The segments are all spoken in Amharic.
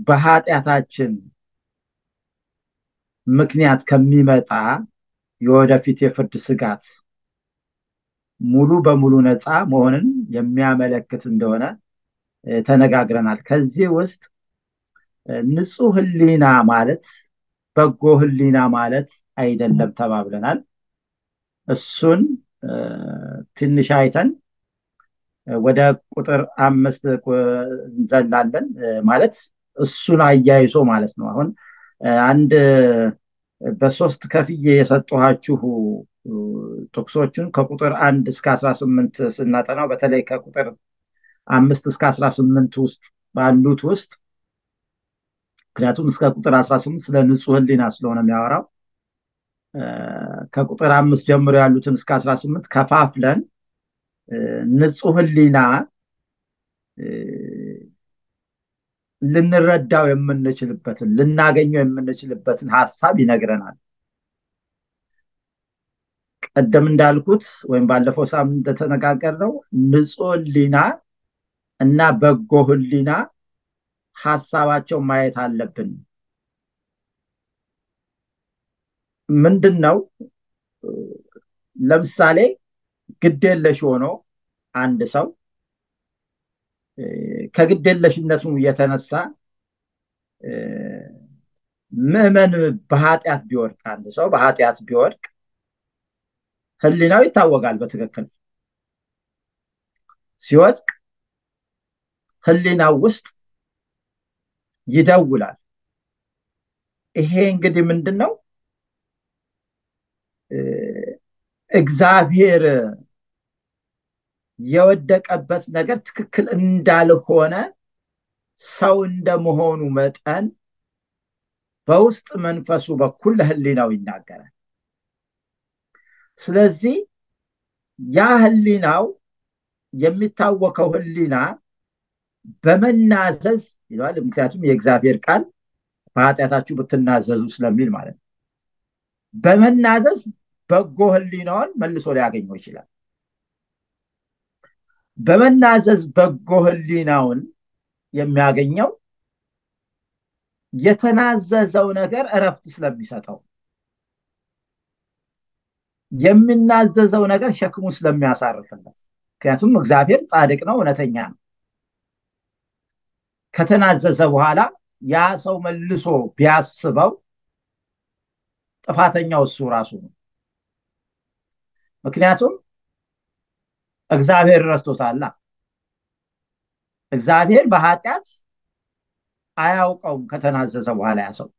በኃጢአታችን ምክንያት ከሚመጣ የወደፊት የፍርድ ስጋት ሙሉ በሙሉ ነፃ መሆንን የሚያመለክት እንደሆነ ተነጋግረናል። ከዚህ ውስጥ ንጹህ ህሊና ማለት በጎ ህሊና ማለት አይደለም ተባብለናል። እሱን ትንሽ አይተን ወደ ቁጥር አምስት እንዘላለን። ማለት እሱን አያይዞ ማለት ነው። አሁን አንድ በሶስት ከፍዬ የሰጠኋችሁ ጥቅሶችን ከቁጥር አንድ እስከ አስራ ስምንት ስናጠናው በተለይ ከቁጥር አምስት እስከ አስራ ስምንት ውስጥ ባሉት ውስጥ ምክንያቱም እስከ ቁጥር አስራ ስምንት ስለ ንጹህ ህሊና ስለሆነ የሚያወራው ከቁጥር አምስት ጀምሮ ያሉትን እስከ አስራ ስምንት ከፋፍለን ንጹህ ህሊና ልንረዳው የምንችልበትን ልናገኘው የምንችልበትን ሀሳብ ይነግረናል። ቀደም እንዳልኩት ወይም ባለፈው ሳምንት እንደተነጋገርነው ንጹህ ህሊና እና በጎ ህሊና ሀሳባቸው ማየት አለብን። ምንድን ነው? ለምሳሌ ግዴለሽ ሆኖ አንድ ሰው ከግዴለሽነቱ የተነሳ ምዕመን በኃጢአት ቢወድቅ አንድ ሰው በኃጢአት ቢወድቅ ህሊናው ይታወቃል። በትክክል ሲወድቅ ህሊናው ውስጥ ይደውላል። ይሄ እንግዲህ ምንድን ነው? እግዚአብሔር የወደቀበት ነገር ትክክል እንዳልሆነ ሰው እንደመሆኑ መጠን በውስጥ መንፈሱ በኩል ለህሊናው ይናገራል። ስለዚህ ያ ህሊናው የሚታወቀው ህሊና በመናዘዝ ይለዋል። ምክንያቱም የእግዚአብሔር ቃል በኃጢአታችሁ ብትናዘዙ ስለሚል ማለት ነው። በመናዘዝ በጎ ህሊናውን መልሶ ሊያገኘው ይችላል። በመናዘዝ በጎ ህሊናውን የሚያገኘው የተናዘዘው ነገር እረፍት ስለሚሰጠው የሚናዘዘው ነገር ሸክሙ ስለሚያሳርፍለት ምክንያቱም እግዚአብሔር ጻድቅ ነው፣ እውነተኛ ነው። ከተናዘዘ በኋላ ያ ሰው መልሶ ቢያስበው ጥፋተኛው እሱ ራሱ ነው። ምክንያቱም እግዚአብሔር ረስቶታላ። እግዚአብሔር በኃጢአት አያውቀውም። ከተናዘዘ በኋላ ያ ሰው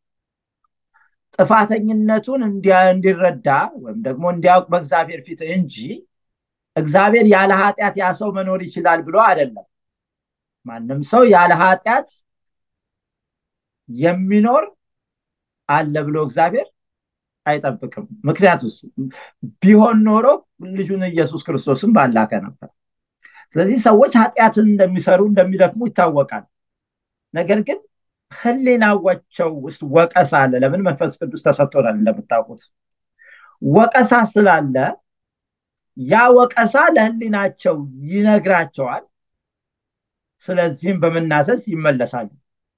ጥፋተኝነቱን እንዲረዳ ወይም ደግሞ እንዲያውቅ በእግዚአብሔር ፊት እንጂ እግዚአብሔር ያለ ኃጢአት ያ ሰው መኖር ይችላል ብሎ አይደለም። ማንም ሰው ያለ ኃጢአት የሚኖር አለ ብሎ እግዚአብሔር አይጠብቅም። ምክንያቱስ ቢሆን ኖሮ ልጁን ኢየሱስ ክርስቶስን ባላከ ነበር። ስለዚህ ሰዎች ኃጢአትን እንደሚሰሩ እንደሚደክሙ ይታወቃል። ነገር ግን ህሊናቸው ውስጥ ወቀሳ አለ። ለምን? መንፈስ ቅዱስ ተሰጥቶናል እንደምታውቁት። ወቀሳ ስላለ ያ ወቀሳ ለህሊናቸው ይነግራቸዋል። ስለዚህም በመናዘዝ ይመለሳሉ።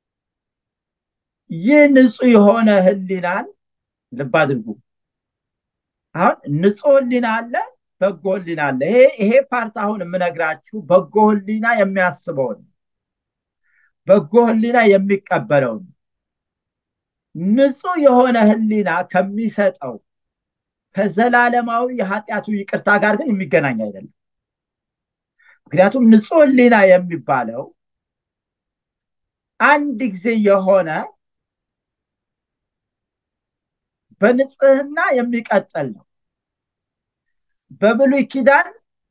ይህ ንጹህ የሆነ ህሊናን ልብ አድርጉ። አሁን ንጹህ ህሊና አለ፣ በጎ ህሊና አለ። ይሄ ይሄ ፓርት አሁን የምነግራችሁ በጎ ህሊና የሚያስበውን በጎ ህሊና የሚቀበለውን ንጹህ የሆነ ህሊና ከሚሰጠው ከዘላለማዊ የኃጢአቱ ይቅርታ ጋር ግን የሚገናኝ አይደለም። ምክንያቱም ንጹህ ህሊና የሚባለው አንድ ጊዜ የሆነ በንጽህና የሚቀጥል ነው። በብሉይ ኪዳን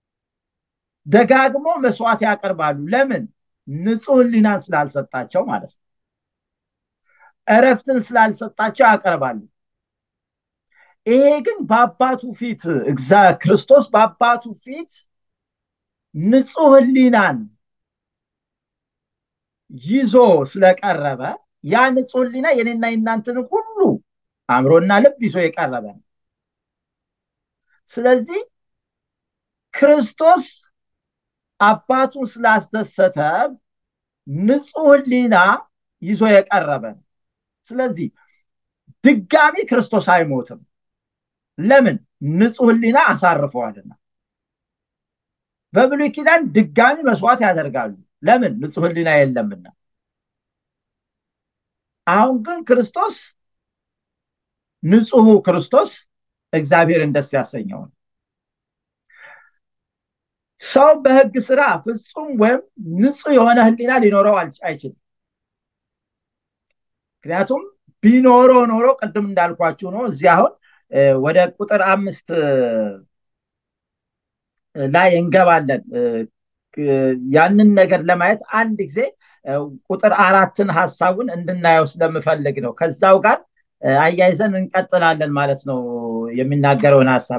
ደጋግሞ መስዋዕት ያቀርባሉ። ለምን? ንጹህ ህሊናን ስላልሰጣቸው ማለት ነው። እረፍትን ስላልሰጣቸው ያቀርባሉ። ይሄ ግን በአባቱ ፊት እግዛ ክርስቶስ በአባቱ ፊት ንጹህ ህሊናን ይዞ ስለቀረበ ያ ንጹህ ህሊና የኔና የእናንተን ሁሉ አእምሮና ልብ ይዞ የቀረበ ነው። ስለዚህ ክርስቶስ አባቱን ስላስደሰተ ንጹህ ህሊና ይዞ የቀረበ ነው። ስለዚህ ድጋሚ ክርስቶስ አይሞትም። ለምን? ንጹሕ ሕሊና አሳርፈዋልና። በብሉይ ኪዳን ድጋሚ መስዋዕት ያደርጋሉ። ለምን? ንጹሕ ሕሊና የለምና። አሁን ግን ክርስቶስ ንጹሑ ክርስቶስ እግዚአብሔርን ደስ ያሰኘው ነው። ሰው በሕግ ስራ ፍጹም ወይም ንጹሕ የሆነ ሕሊና ሊኖረው አይችልም። ምክንያቱም ቢኖረው ኖሮ ቅድም እንዳልኳችሁ ነው። እዚህ አሁን ወደ ቁጥር አምስት ላይ እንገባለን። ያንን ነገር ለማየት አንድ ጊዜ ቁጥር አራትን ሀሳቡን እንድናየው ስለምፈልግ ነው። ከዛው ጋር አያይዘን እንቀጥላለን ማለት ነው የሚናገረውን ሀሳብ።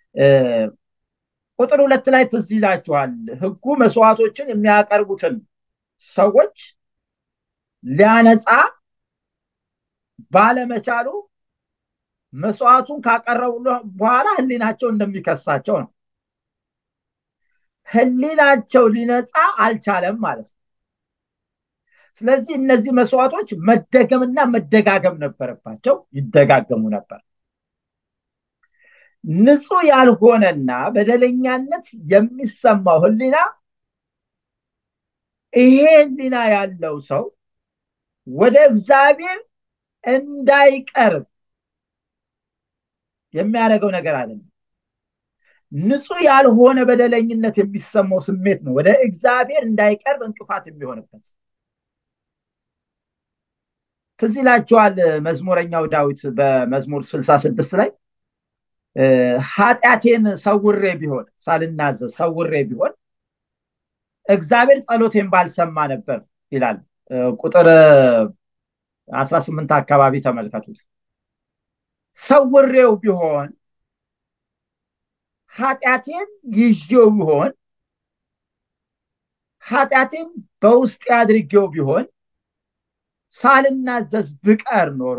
ቁጥር ሁለት ላይ ትዝ ይላችኋል። ሕጉ መስዋዕቶችን የሚያቀርቡትን ሰዎች ሊያነጻ ባለመቻሉ መስዋዕቱን ካቀረቡ በኋላ ህሊናቸው እንደሚከሳቸው ነው። ህሊናቸው ሊነጻ አልቻለም ማለት ነው። ስለዚህ እነዚህ መስዋዕቶች መደገምና መደጋገም ነበረባቸው፣ ይደጋገሙ ነበር። ንጹሕ ያልሆነና በደለኛነት የሚሰማው ህሊና ይሄ ህሊና ያለው ሰው ወደ እግዚአብሔር እንዳይቀርብ የሚያደርገው ነገር አይደለም። ንጹሕ ያልሆነ በደለኝነት የሚሰማው ስሜት ነው ወደ እግዚአብሔር እንዳይቀርብ እንቅፋት የሚሆንበት። ትዝ ይላችኋል መዝሙረኛው ዳዊት በመዝሙር ስልሳ ስድስት ላይ ኃጢአቴን ሰውሬ ቢሆን ሳልናዘዝ ሰውሬ ቢሆን እግዚአብሔር ጸሎቴን ባልሰማ ነበር ይላል። ቁጥር አስራ ስምንት አካባቢ ተመልከቱት። ሰውሬው ቢሆን ኃጢአቴን ይዤው ቢሆን ኃጢአቴን በውስጤ አድርጌው ቢሆን ሳልናዘዝ ብቀር ኖሮ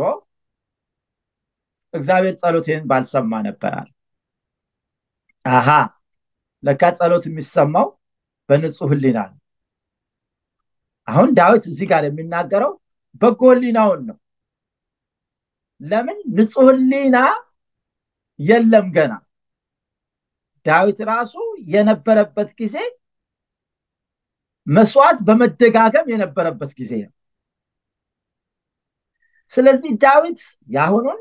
እግዚአብሔር ጸሎቴን ባልሰማ ነበራል። አሃ ለካ ጸሎት የሚሰማው በንጹሕ ሕሊና ነው። አሁን ዳዊት እዚህ ጋር የሚናገረው በጎ ሕሊናውን ነው። ለምን ንጹሕ ሕሊና የለም ገና። ዳዊት ራሱ የነበረበት ጊዜ መስዋዕት በመደጋገም የነበረበት ጊዜ ነው። ስለዚህ ዳዊት የአሁኑን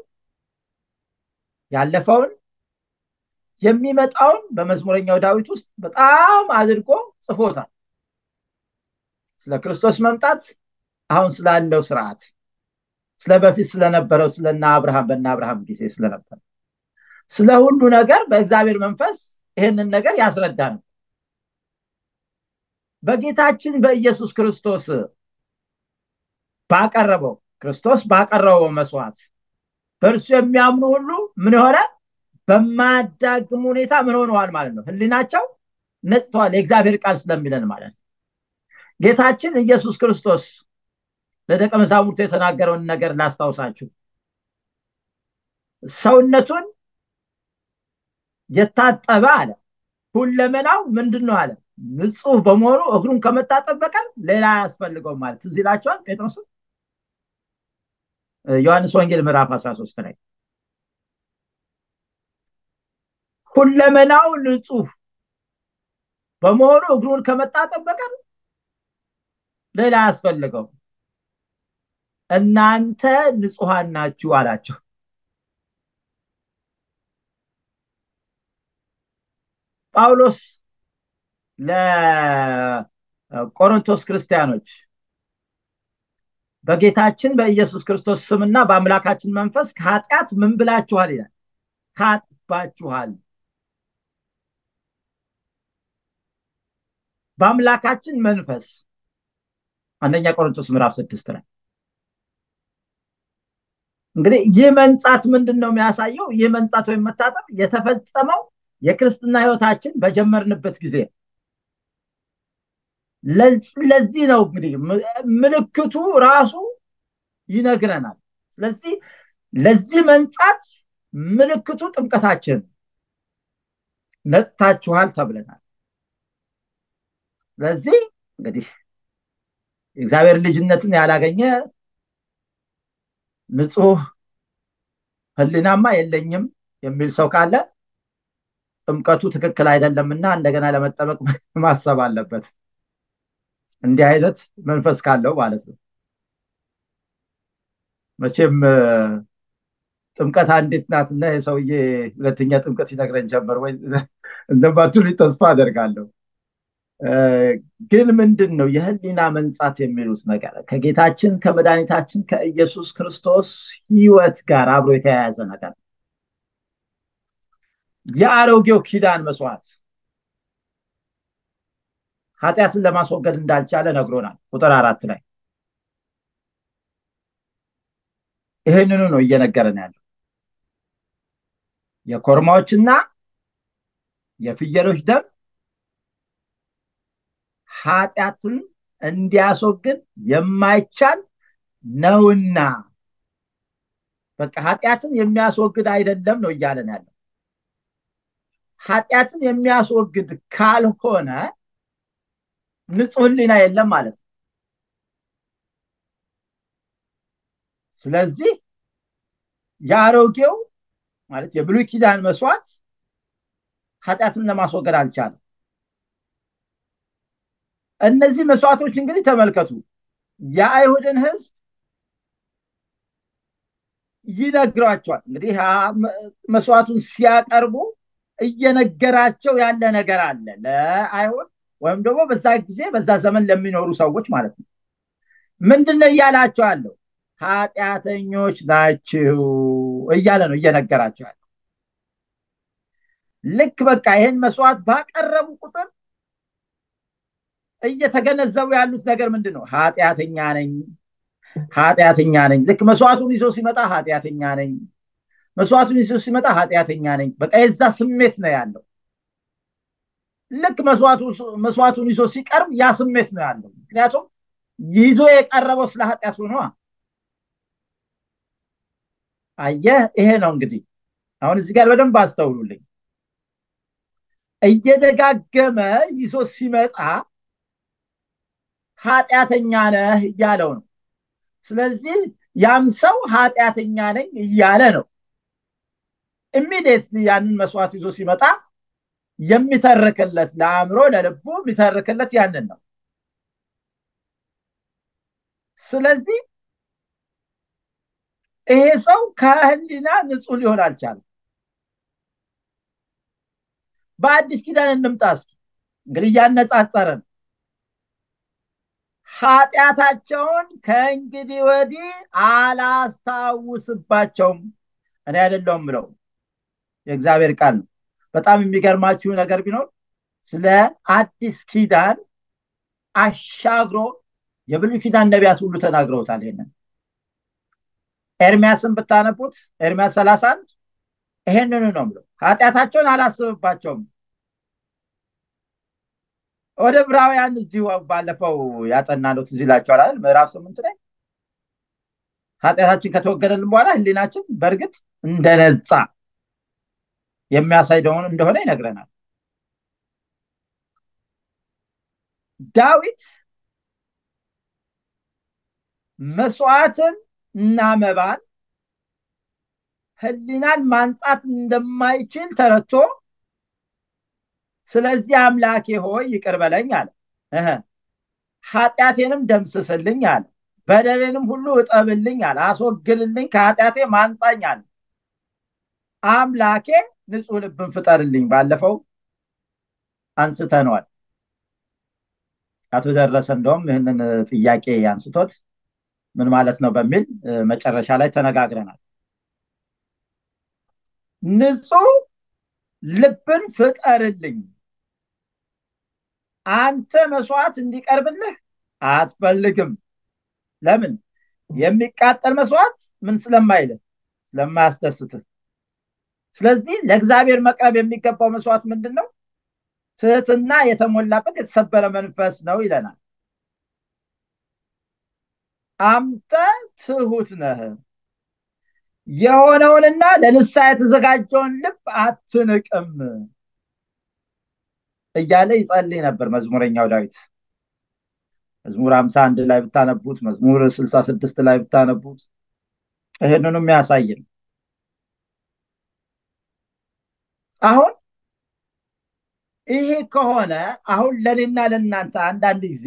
ያለፈውን የሚመጣውን በመዝሙረኛው ዳዊት ውስጥ በጣም አድርጎ ጽፎታል። ስለ ክርስቶስ መምጣት፣ አሁን ስላለው ስርዓት፣ ስለ በፊት ስለነበረው ስለና አብርሃም በና አብርሃም ጊዜ ስለነበረ ስለ ሁሉ ነገር በእግዚአብሔር መንፈስ ይህንን ነገር ያስረዳ ነው። በጌታችን በኢየሱስ ክርስቶስ ባቀረበው ክርስቶስ ባቀረበው መስዋዕት በእርሱ የሚያምኑ ሁሉ ምን ሆነ? በማያዳግም ሁኔታ ምን ሆነዋል ማለት ነው? ህሊናቸው ነጽተዋል። የእግዚአብሔር ቃል ስለሚለን ማለት ነው። ጌታችን ኢየሱስ ክርስቶስ ለደቀ መዛሙርቱ የተናገረውን ነገር ላስታውሳችሁ። ሰውነቱን የታጠበ አለ ሁለመናው ምንድን ነው አለ ንጹህ በመሆኑ እግሩን ከመታጠብ በቀር ሌላ አያስፈልገውም ማለት ትዝ ይላቸዋል ጴጥሮስን ዮሐንስ ወንጌል ምዕራፍ 13 ላይ ሁለመናው ንጹህ በመሆኑ እግሩን ከመታጠብ በቀር ሌላ አያስፈልገው እናንተ ንጹሐን ናችሁ አላቸው ጳውሎስ ለቆሮንቶስ ክርስቲያኖች በጌታችን በኢየሱስ ክርስቶስ ስምና በአምላካችን መንፈስ ከኃጢአት ምን ብላችኋል ይላል ታጥባችኋል በአምላካችን መንፈስ አንደኛ ቆሮንቶስ ምዕራፍ ስድስት ላይ እንግዲህ ይህ መንጻት ምንድን ነው የሚያሳየው ይህ መንጻት ወይም መታጠብ የተፈጸመው የክርስትና ህይወታችን በጀመርንበት ጊዜ ለዚህ ነው እንግዲህ ምልክቱ ራሱ ይነግረናል ስለዚህ ለዚህ መንጻት ምልክቱ ጥምቀታችን ነጽታችኋል ተብለናል ስለዚህ እንግዲህ የእግዚአብሔር ልጅነትን ያላገኘ ንጹህ ህሊናማ የለኝም የሚል ሰው ካለ ጥምቀቱ ትክክል አይደለምና እንደገና ለመጠመቅ ማሰብ አለበት። እንዲህ አይነት መንፈስ ካለው ማለት ነው። መቼም ጥምቀት አንዲት ናትና የሰውዬ ሁለተኛ ጥምቀት ሲነግረን ጀመር ወይ እንደማትሉኝ ተስፋ አደርጋለሁ። ግን ምንድን ነው የህሊና መንጻት የሚሉት ነገር ከጌታችን ከመድኃኒታችን ከኢየሱስ ክርስቶስ ህይወት ጋር አብሮ የተያያዘ ነገር የአሮጌው ኪዳን መስዋዕት ኃጢአትን ለማስወገድ እንዳልቻለ ነግሮናል። ቁጥር አራት ላይ ይህንኑ ነው እየነገረን ያለው። የኮርማዎችና የፍየሎች ደም ኃጢአትን እንዲያስወግድ የማይቻል ነውና በቃ ኃጢአትን የሚያስወግድ አይደለም ነው እያለን ያለው። ኃጢአትን የሚያስወግድ ካልሆነ ንጹህ ህሊና የለም ማለት ነው። ስለዚህ የአሮጌው ማለት የብሉይ ኪዳን መስዋዕት ኃጢአትን ለማስወገድ አልቻለም። እነዚህ መስዋዕቶች እንግዲህ ተመልከቱ የአይሁድን ህዝብ ይነግሯቸዋል። እንግዲህ መስዋዕቱን ሲያቀርቡ እየነገራቸው ያለ ነገር አለ ለአይሁድ ወይም ደግሞ በዛ ጊዜ በዛ ዘመን ለሚኖሩ ሰዎች ማለት ነው። ምንድን ነው እያላቸው አለው? ኃጢአተኞች ናችሁ እያለ ነው እየነገራቸው ያለው። ልክ በቃ ይህን መስዋዕት ባቀረቡ ቁጥር እየተገነዘቡ ያሉት ነገር ምንድን ነው? ኃጢአተኛ ነኝ፣ ኃጢአተኛ ነኝ። ልክ መስዋዕቱን ይዞ ሲመጣ ኃጢአተኛ ነኝ፣ መስዋዕቱን ይዞ ሲመጣ ኃጢአተኛ ነኝ። በቃ የዛ ስሜት ነው ያለው። ልክ መስዋዕቱን ይዞ ሲቀርብ ያ ስሜት ነው ያለው። ምክንያቱም ይዞ የቀረበው ስለ ኃጢአቱ ነዋ። አየህ፣ ይሄ ነው እንግዲህ አሁን እዚህ ጋር በደንብ አስተውሉልኝ። እየደጋገመ ይዞ ሲመጣ ኃጢአተኛ ነህ እያለው ነው። ስለዚህ ያም ሰው ኃጢአተኛ ነኝ እያለ ነው። ኢሚዲየትሊ ያንን መስዋዕት ይዞ ሲመጣ የሚተርክለት ለአእምሮ ለልቡ የሚተርክለት ያንን ነው። ስለዚህ ይሄ ሰው ከህሊና ንጹህ ሊሆን አልቻለም። በአዲስ ኪዳን እንምጣ እስኪ እንግዲህ እያነጻጸረ ነው። ኃጢአታቸውን ከእንግዲህ ወዲህ አላስታውስባቸውም። እኔ አይደለሁም ብለው የእግዚአብሔር ቃል ነው። በጣም የሚገርማችሁ ነገር ቢኖር ስለ አዲስ ኪዳን አሻግሮ የብሉይ ኪዳን ነቢያት ሁሉ ተናግረውታል። ይሄንን ኤርሚያስን ብታነቡት ኤርሚያስ ሰላሳ አንድ ይሄንኑ ነው ብለው ኃጢአታቸውን አላስብባቸውም። ወደ ዕብራውያን እዚሁ ባለፈው ያጠናነው ትዝ ይላችኋል አይደል? ምዕራፍ ስምንት ላይ ኃጢአታችን ከተወገደልን በኋላ ህሊናችን በእርግጥ እንደነጻ የሚያሳይ እንደሆነ ይነግረናል። ዳዊት መስዋዕትን እና መባን ህሊናን ማንጻት እንደማይችል ተረድቶ ስለዚህ አምላኬ ሆይ ይቅር በለኝ አለ። ኃጢአቴንም ደምስስልኝ አለ። በደሌንም ሁሉ እጠብልኝ አለ። አስወግልልኝ፣ ከኃጢአቴ ማንጻኝ አለ። አምላኬ ንጹህ ልብን ፍጠርልኝ። ባለፈው አንስተነዋል። አቶ ደረሰ እንደውም ይህንን ጥያቄ አንስቶት ምን ማለት ነው በሚል መጨረሻ ላይ ተነጋግረናል። ንጹህ ልብን ፍጠርልኝ። አንተ መስዋዕት እንዲቀርብልህ አትፈልግም። ለምን? የሚቃጠል መስዋዕት ምን ስለማይልህ ስለማያስደስትህ። ስለዚህ ለእግዚአብሔር መቅረብ የሚገባው መስዋዕት ምንድን ነው? ትህትና የተሞላበት የተሰበረ መንፈስ ነው ይለናል። አንተ ትሁት ነህ፣ የሆነውንና ለንስሐ የተዘጋጀውን ልብ አትንቅም እያለ ይጸልይ ነበር መዝሙረኛው ዳዊት። መዝሙር ሀምሳ አንድ ላይ ብታነቡት፣ መዝሙር ስልሳ ስድስት ላይ ብታነቡት ይህንኑ የሚያሳይ ነው። አሁን ይሄ ከሆነ አሁን ለእኔና ለእናንተ አንዳንድ ጊዜ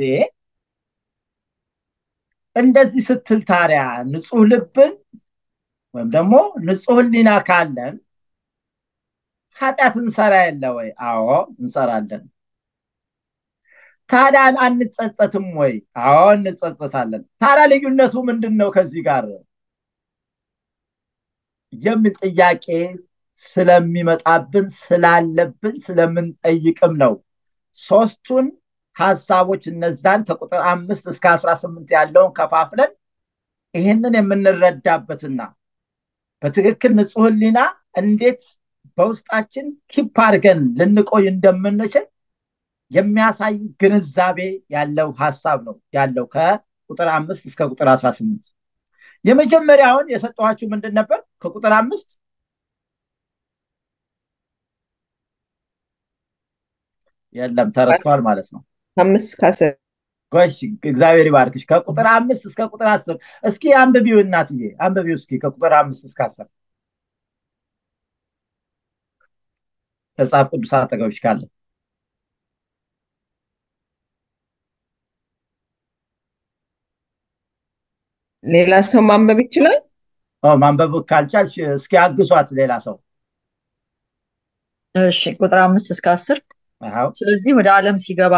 እንደዚህ ስትል ታዲያ ንጹህ ልብን ወይም ደግሞ ንጹህ ሕሊና ካለን ኃጢአት እንሰራ የለ ወይ? አዎ እንሰራለን። ታዲያ አንጸጸትም ወይ? አዎ እንጸጸታለን። ታዲያ ልዩነቱ ምንድን ነው ከዚህ ጋር የሚል ጥያቄ ስለሚመጣብን ስላለብን ስለምንጠይቅም ነው። ሶስቱን ሀሳቦች እነዛን ከቁጥር አምስት እስከ አስራ ስምንት ያለውን ከፋፍለን ይህንን የምንረዳበትና በትክክል ንጹህ ሕሊና እንዴት በውስጣችን ኪፕ አድርገን ልንቆይ እንደምንችል የሚያሳይ ግንዛቤ ያለው ሀሳብ ነው ያለው ከቁጥር አምስት እስከ ቁጥር አስራ ስምንት የመጀመሪያውን የሰጠኋችሁ ምንድን ነበር? ከቁጥር አምስት የለም ተረድተዋል ማለት ነው። አምስት ከአስር ጎሽ እግዚአብሔር ይባርክሽ። ከቁጥር አምስት እስከ ቁጥር አስር እስኪ አንብቢው እናትዬ አንብቢው እስኪ ከቁጥር አምስት እስከ አስር መጽሐፍ ቅዱስ አጠገብሽ ካለ ሌላ ሰው ማንበብ ይችላል። ማንበብ ካልቻልሽ እስኪ አግሷት ሌላ ሰው። እሺ ቁጥር አምስት እስከ አስር አዎ ስለዚህ ወደ ዓለም ሲገባ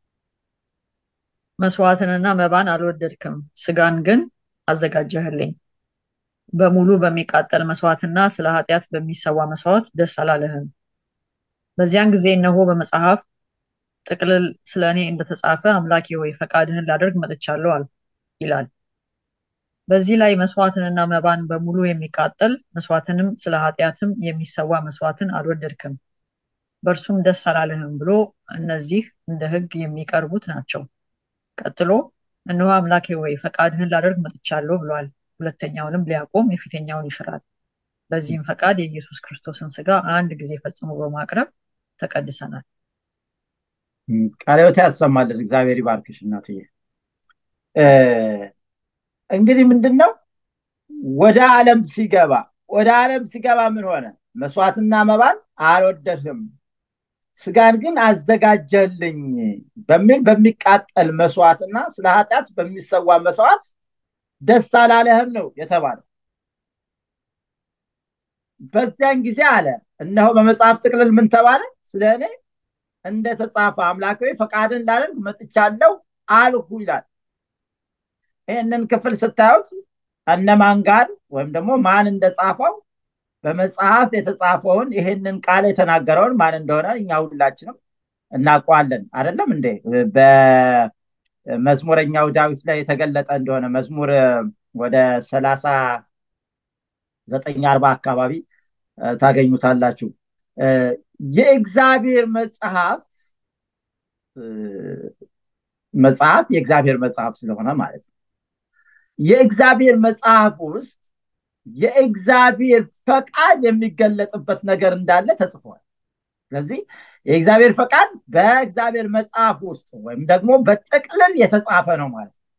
መስዋዕትንና መባን አልወደድክም፣ ስጋን ግን አዘጋጀህልኝ። በሙሉ በሚቃጠል መስዋዕትና ስለ ኃጢአት በሚሰዋ መስዋዕት ደስ አላለህም። በዚያን ጊዜ እነሆ በመጽሐፍ ጥቅልል ስለ እኔ እንደተጻፈ አምላኬ ሆይ ፈቃድህን ላደርግ መጥቻለሁ አልሁ ይላል። በዚህ ላይ መስዋዕትንና መባን በሙሉ የሚቃጠል መስዋዕትንም ስለ ኃጢአትም የሚሰዋ መስዋዕትን አልወደድክም፣ በእርሱም ደስ አላለህም ብሎ እነዚህ እንደ ሕግ የሚቀርቡት ናቸው። ቀጥሎ እነሆ አምላኬ ወይ ፈቃድህን ላደርግ መጥቻለሁ ብሏል። ሁለተኛውንም ሊያቆም የፊተኛውን ይሽራል። በዚህም ፈቃድ የኢየሱስ ክርስቶስን ስጋ አንድ ጊዜ ፈጽሞ በማቅረብ ተቀድሰናል። ቃለ ሕይወት ያሰማልን። እግዚአብሔር ይባርክሽ እናትዬ። እንግዲህ ምንድን ነው ወደ ዓለም ሲገባ ወደ ዓለም ሲገባ ምን ሆነ? መስዋዕትና መባን አልወደድህም፣ ስጋን ግን አዘጋጀልኝ በሚል በሚቃጠል መስዋዕትና ስለ ኃጢአት በሚሰዋ መስዋዕት ደስ አላለህም ነው የተባለው። በዚያን ጊዜ አለ እነሆ በመጽሐፍ ጥቅልል ምን ተባለ? ስለ እኔ እንደተጻፈ አምላካዊ ፈቃድን ላደርግ መጥቻለሁ አልሁ ይላል። ይህንን ክፍል ስታዩት እነማን ጋር ወይም ደግሞ ማን እንደጻፈው በመጽሐፍ የተጻፈውን ይህንን ቃል የተናገረውን ማን እንደሆነ እኛ ሁላችንም እናውቀዋለን። አይደለም እንዴ? በመዝሙረኛው ዳዊት ላይ የተገለጠ እንደሆነ መዝሙር ወደ ሰላሳ ዘጠኝ አርባ አካባቢ ታገኙታላችሁ። የእግዚአብሔር መጽሐፍ መጽሐፍ የእግዚአብሔር መጽሐፍ ስለሆነ ማለት ነው። የእግዚአብሔር መጽሐፍ ውስጥ የእግዚአብሔር ፈቃድ የሚገለጥበት ነገር እንዳለ ተጽፏል። ስለዚህ የእግዚአብሔር ፈቃድ በእግዚአብሔር መጽሐፍ ውስጥ ወይም ደግሞ በጥቅልል የተጻፈ ነው ማለት ነው።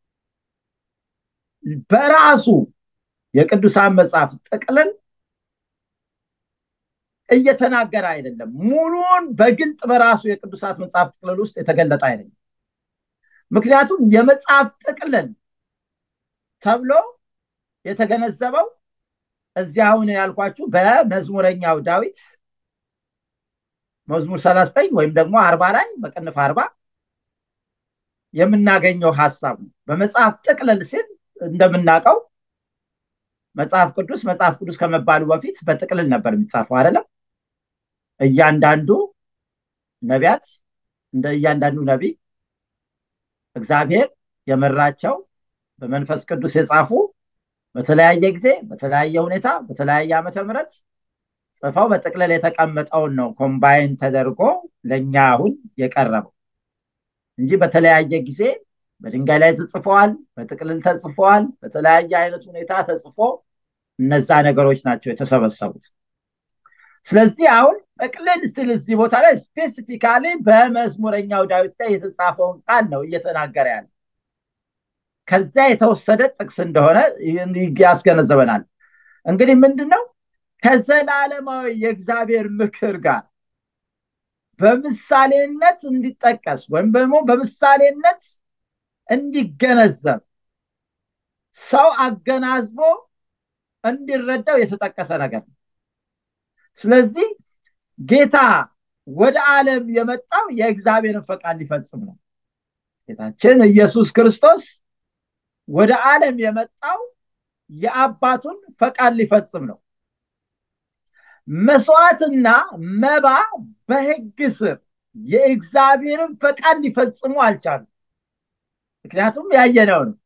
በራሱ የቅዱሳን መጽሐፍ ጥቅልል እየተናገረ አይደለም። ሙሉን በግልጥ በራሱ የቅዱሳት መጽሐፍ ጥቅልል ውስጥ የተገለጠ አይደለም። ምክንያቱም የመጽሐፍ ጥቅልል ተብሎ የተገነዘበው እዚህ አሁን ያልኳችሁ በመዝሙረኛው ዳዊት መዝሙር ሰላሳ ዘጠኝ ወይም ደግሞ አርባ ላይ በቅንፍ አርባ የምናገኘው ሀሳብ ነው። በመጽሐፍ ጥቅልል ሲል እንደምናውቀው መጽሐፍ ቅዱስ መጽሐፍ ቅዱስ ከመባሉ በፊት በጥቅልል ነበር የሚጻፈው አይደለም። እያንዳንዱ ነቢያት እንደ እያንዳንዱ ነቢይ እግዚአብሔር የመራቸው በመንፈስ ቅዱስ የጻፉ በተለያየ ጊዜ በተለያየ ሁኔታ በተለያየ ዓመተ ምሕረት ጽፈው በጥቅልል የተቀመጠውን ነው ኮምባይን ተደርጎ ለእኛ አሁን የቀረበው እንጂ በተለያየ ጊዜ በድንጋይ ላይ ተጽፈዋል፣ በጥቅልል ተጽፈዋል፣ በተለያየ አይነት ሁኔታ ተጽፎ እነዛ ነገሮች ናቸው የተሰበሰቡት። ስለዚህ አሁን ጥቅልል ስል እዚህ ቦታ ላይ ስፔሲፊካሊ በመዝሙረኛው ዳዊት ላይ የተጻፈውን ቃል ነው እየተናገረ ያለ። ከዚያ የተወሰደ ጥቅስ እንደሆነ ያስገነዘበናል። እንግዲህ ምንድን ነው ከዘላለማዊ የእግዚአብሔር ምክር ጋር በምሳሌነት እንዲጠቀስ ወይም ደግሞ በምሳሌነት እንዲገነዘብ ሰው አገናዝቦ እንዲረዳው የተጠቀሰ ነገር ነው ስለዚህ ጌታ ወደ ዓለም የመጣው የእግዚአብሔርን ፈቃድ ሊፈጽም ነው ጌታችን ኢየሱስ ክርስቶስ ወደ ዓለም የመጣው የአባቱን ፈቃድ ሊፈጽም ነው መስዋዕትና መባ በህግ ስር የእግዚአብሔርን ፈቃድ ሊፈጽሙ አልቻሉ ምክንያቱም ያየነው ነው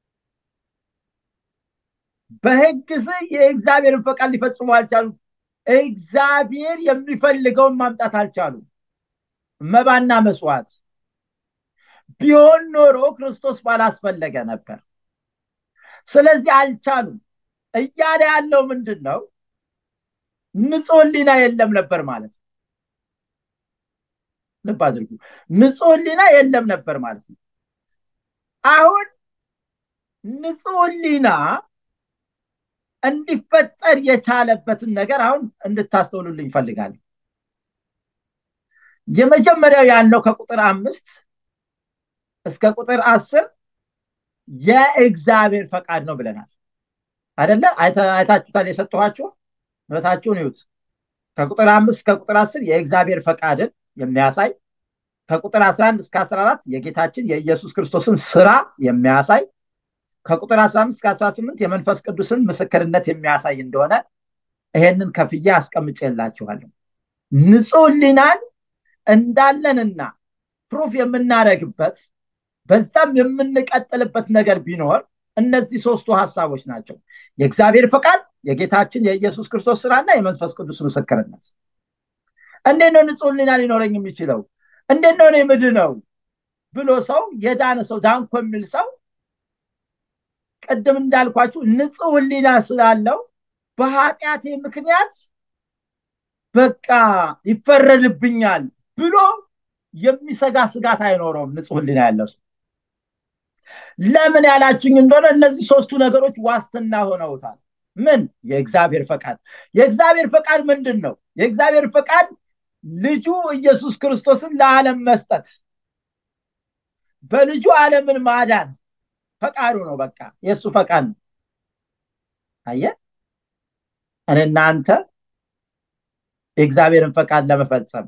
በህግ ስር የእግዚአብሔርን ፈቃድ ሊፈጽሙ አልቻሉ እግዚአብሔር የሚፈልገውን ማምጣት አልቻሉ መባና መስዋዕት ቢሆን ኖሮ ክርስቶስ ባላስፈለገ ነበር ስለዚህ አልቻሉም እያለ ያለው ምንድን ነው ንጹህ ህሊና የለም ነበር ማለት ነው ልብ አድርጉ ንጹህ ህሊና የለም ነበር ማለት ነው አሁን ንጹህ ህሊና እንዲፈጠር የቻለበትን ነገር አሁን እንድታስተውሉልኝ ይፈልጋል የመጀመሪያው ያለው ከቁጥር አምስት እስከ ቁጥር አስር የእግዚአብሔር ፈቃድ ነው ብለናል አደለ አይታችሁታል የሰጠኋችሁ ህይወታችሁን ይዩት ከቁጥር አምስት እስከ ቁጥር አስር የእግዚአብሔር ፈቃድን የሚያሳይ ከቁጥር 11 እስከ 14 የጌታችን የኢየሱስ ክርስቶስን ስራ የሚያሳይ ከቁጥር 15 እስከ 18 የመንፈስ ቅዱስን ምስክርነት የሚያሳይ እንደሆነ ይሄንን ከፍዬ አስቀምጬላችኋለሁ ንጹህ ህሊናን እንዳለንና ፕሩፍ የምናደረግበት በዛም የምንቀጥልበት ነገር ቢኖር እነዚህ ሶስቱ ሀሳቦች ናቸው የእግዚአብሔር ፈቃድ የጌታችን የኢየሱስ ክርስቶስ ስራና የመንፈስ ቅዱስ ምስክርነት እንዴት ነው ንጹህ ህሊና ሊኖረኝ የሚችለው እንዴት ነው እኔ ምድነው ብሎ ሰው የዳነ ሰው ዳንኮ የሚል ሰው ቅድም እንዳልኳችሁ ንጹህ ህሊና ስላለው በኃጢአቴ ምክንያት በቃ ይፈረድብኛል ብሎ የሚሰጋ ስጋት አይኖረውም ንጹህ ህሊና ያለው ሰው ለምን ያላችኝ እንደሆነ እነዚህ ሶስቱ ነገሮች ዋስትና ሆነውታል ምን የእግዚአብሔር ፈቃድ የእግዚአብሔር ፈቃድ ምንድን ነው የእግዚአብሔር ፈቃድ ልጁ ኢየሱስ ክርስቶስን ለዓለም መስጠት በልጁ ዓለምን ማዳን ፈቃዱ ነው በቃ የእሱ ፈቃድ ነው አየ እኔ እናንተ የእግዚአብሔርን ፈቃድ ለመፈጸም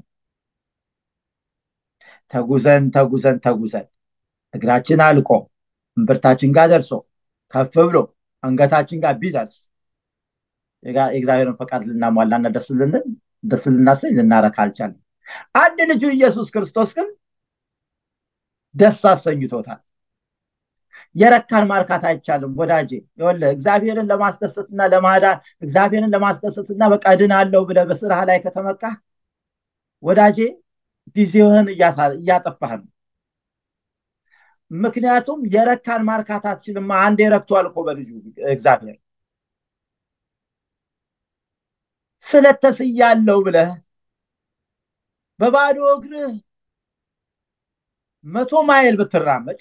ተጉዘን ተጉዘን ተጉዘን እግራችን አልቆ እምብርታችን ጋር ደርሶ ከፍ ብሎ አንገታችን ጋር ቢደርስ የእግዚአብሔርን ፈቃድ ልናሟላና ደስ ልንል ደስ ልናሰኝ ልናረክ አልቻለም አንድ ልጁ ኢየሱስ ክርስቶስ ግን ደስ አሰኝቶታል የረካን ማርካት አይቻልም ወዳጄ ይወለ እግዚአብሔርን ለማስደሰትና ለማዳን እግዚአብሔርን ለማስደሰትና በቃ ድናለው ብለ በስራህ ላይ ከተመካ ወዳጄ ጊዜህን እያጠፋህ ነው ምክንያቱም የረካን ማርካት አትችልም አንድ የረክቷል እኮ በልጁ እግዚአብሔር ስለተስያለው ብለህ በባዶ እግርህ መቶ ማይል ብትራመድ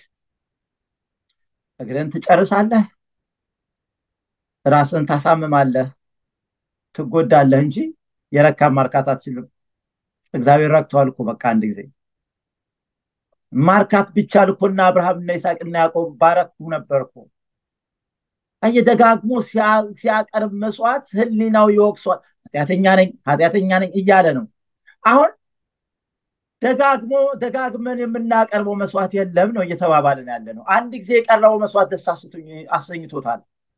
እግርን ትጨርሳለህ ራስን ታሳምማለህ ትጎዳለህ እንጂ የረካን ማርካት አትችልም እግዚአብሔር ረክተዋል እኮ በቃ አንድ ጊዜ ማርካት ቢቻል እኮና አብርሃምና ይስሐቅና ያዕቆብ ባረኩ ነበር እኮ ደጋግሞ ሲያቀርብ መስዋዕት ህሊናው ይወቅሷል ኃጢአተኛ ነኝ ኃጢአተኛ ነኝ እያለ ነው አሁን ደጋግሞ ደጋግመን የምናቀርበው መስዋዕት የለም ነው እየተባባልን ያለ ነው አንድ ጊዜ የቀረበው መስዋዕት ደስ አሰኝቶታል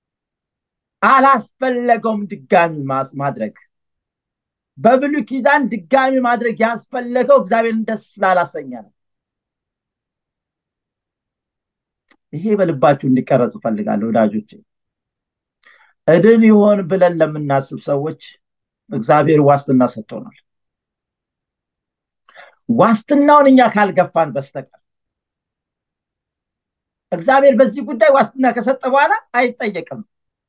አላስፈለገውም ድጋሚ ማድረግ በብሉ ኪዳን ድጋሚ ማድረግ ያስፈለገው እግዚአብሔርን ደስ ስላላሰኘ ነው ይሄ በልባችሁ እንዲቀረጽ እፈልጋለሁ ወዳጆቼ እድን ይሆን ብለን ለምናስብ ሰዎች እግዚአብሔር ዋስትና ሰጥቶናል ዋስትናውን እኛ ካልገፋን በስተቀር እግዚአብሔር በዚህ ጉዳይ ዋስትና ከሰጠ በኋላ አይጠየቅም